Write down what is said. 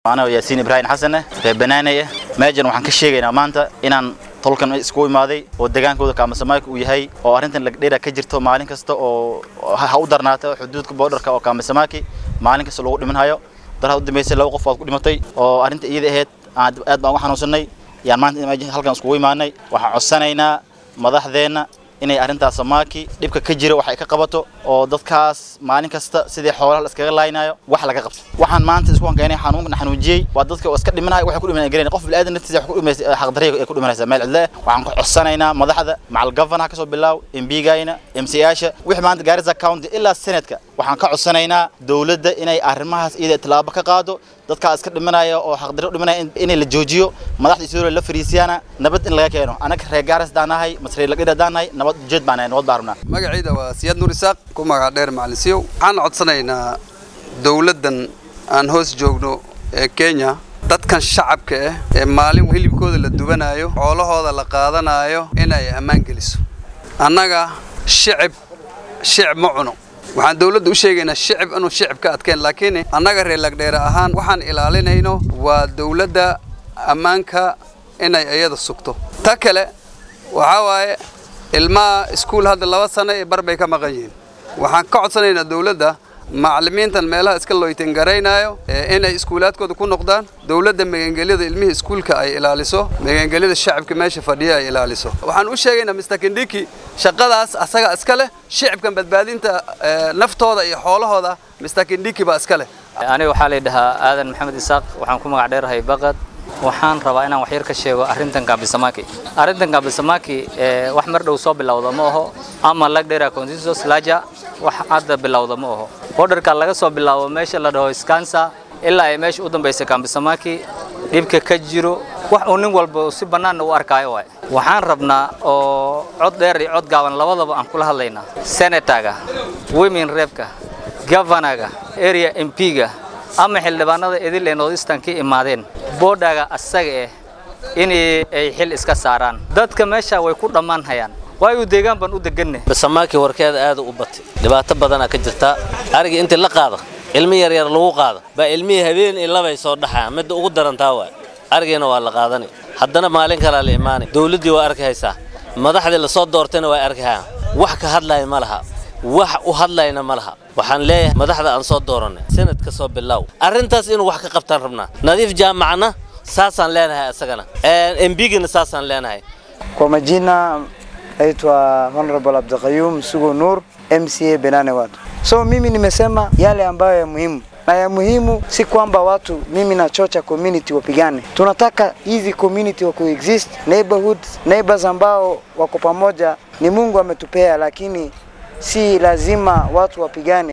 anaa yaasiin ibraahim xasane reer banaanaya meejan waxaan ka sheegaynaa maanta inaan tolkan iskugu imaaday oo degaankooda kaamasamaaika uu yahay oo arrintan lagdheera ka jirto maalin kasta oo ha u darnaata xuduudka boodharka oo kaamasamaki maalin kasta lagu dhimanhayo daraha u dambeysay laba qof waad ku dhimatay oo arrinta iyada ahayd aad baan uga xanuunsanay yaan maanta halkan iskugu imaanay waxaan codsanaynaa madaxdeenna inay arrintaas samaaki dhibka ka jira wax ay ka qabato oo dadkaas maalin kasta sidii xoolaha la iskaga laaynayo wax laga qabto waxaan maanta isku hankeenay xanuunka xanuujiyey waa dadka oo iska dhimanaya waxay ku dhimanaya galeen qof bilaadan naftiisa wax ku dhimanaysa xaqdarriga ay ku dhimanaysa meel cidle waxaan ku codsanaynaa madaxda macal governor ka soo bilaaw MPgayna MCyaasha wixii maanta Garissa County ilaa Senate-ka waxaan ka codsanaynaa dawladda inay arrimahaas iyada tilaabo ka qaado dadka iska dhimanaya oo xaqdarro u dhimanaya inay la joojiyo madaxda Israel la fariisiyana nabad in laga keeno anaga reer Garissa daanahay masrey la dhida daanahay nabad jeed baan nabad baarna magacayda waa Siyaad Nuur Isaaq ku magac dheer macalin siyow waxaan codsanaynaa dawladdan aan hoos joogno ee Kenya dadkan shacabka ah ee maalin hilibkooda la dubanayo xoolahooda la qaadanayo inay ammaan geliso annaga shicib shicib ma cuno waxaan dawladda u sheegaynaa shicib inuu shicib ka adkeen laakiin annaga reer lagdheere ahaan waxaan ilaalinayno waa dawladda ammaanka inay iyada sugto ta kale waxaa waaye ilmaha iskuul hadda laba sano iyo bar bay ka maqan yihiin waxaan ka codsanaynaa dawladda macallimiintan meelaha iska loytan garaynayo inay iskuulaadkooda ku noqdaan dawladda magangelyada ilmihii iskuulka ay ilaaliso magangelyada shacabka meesha fadhiya ay ilaaliso waxaan u sheegaynaa Mr. Kindiki shaqadaas asaga iska leh shacabkan badbaadinta naftooda iyo xoolahooda Mr. Kindiki baa iska leh aniga waxaa la yidhahaa aadan maxamed isaaq waxaan ku magac dheerahay baqad waxaan rabaa inaan wax yar ka sheego arrintan Kabisamaki arrintan Kabisamaki wax mar dhow soo bilowda ma aho ama lagdheera consensus laja wax hadda bilowda ma aho borderka laga soo bilaabo meesha la dhaho Skansa ilaa ay meesha u dambeysay Kabisamaki dhibka ka jiro wax uu nin walba si bannaan u arkayo waay waxaan rabnaa oo cod dheer iyo cod gaaban labadaba aan kula hadlaynaa senatorga women repka governorga area MP-ga ama xildhibaanada idil ee Northeastern ka imaadeen boodhaga asaga eh in ay xil iska saaraan dadka meesha way ku dhammaan hayaan waayu deegaan baan u deganne basamaaki warkeeda aad u batay dhibaato badana ka jirta ariga intii la qaado ilmi yar yar lagu qaado baa ilmihii habeen iyo labay soo dhaxaa midda ugu darantaa waay arigiina waa la qaadanay haddana maalin kalaa la imaanay dawladdii waa arki haysaa madaxdii lasoo doortayna waa arki hayaan wax ka hadlaya ma laha wax u hadlayna ma laha waxaan leeyahay madaxda aan soo dooranay sanadka soo bilaaw arrintaas inuu wax ka qabtaan rabnaa nadiif jaamacna saasaan leenahay asagana embigina saasaan leenahay Kwa majina naitwa Honorable Abdulqayyum Sugo Nur MCA Benane watu. So mimi nimesema yale ambayo ya muhimu na ya muhimu si kwamba watu mimi na chocha community wapigane. Tunataka hizi community wa coexist neighborhoods, neighbors ambao wako pamoja ni Mungu ametupea, lakini si lazima watu wapigane.